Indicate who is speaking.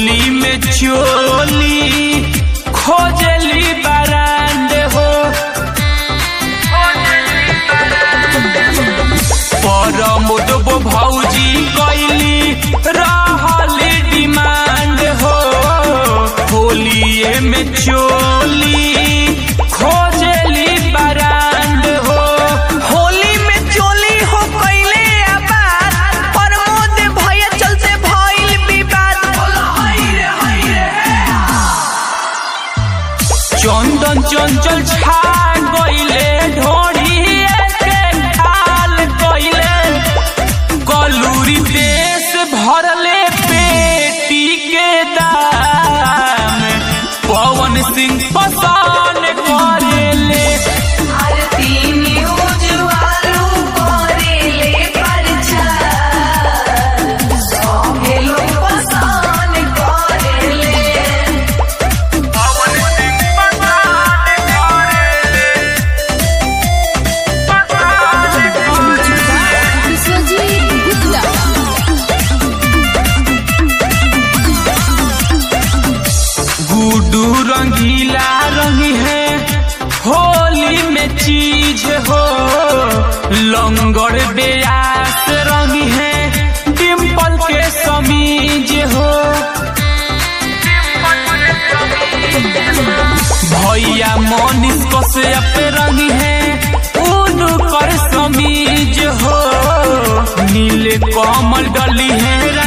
Speaker 1: होली में चोली खोजली बरांड हो परमोद भौजी कैली रहली डिमांड हो होलिए में चोली खोजली बरांड हो
Speaker 2: होली में चोली हो कैले आबाद प्रमोद भैया चलते भइल विवाद
Speaker 1: चंदन चंचल छा गईले ढोड़ी के ढाल गईले कलूरी देश भरले पेटी के दाम पवन सिंह पसान करेले
Speaker 3: आरती न्यूज वालू करेले प्रचार सौंगे लोग पसंद करेले
Speaker 1: पवन सिंह पसान करेले
Speaker 4: विश्वजीत गुप्ता
Speaker 1: गुडू रंगीला रंगी है होली में चीज हो लंगड़ बेयास रंगी है डिम्पल के समीज हो भैया मोनिस कश्यप रंगी है उन कर समीज हो नीले कमल डली है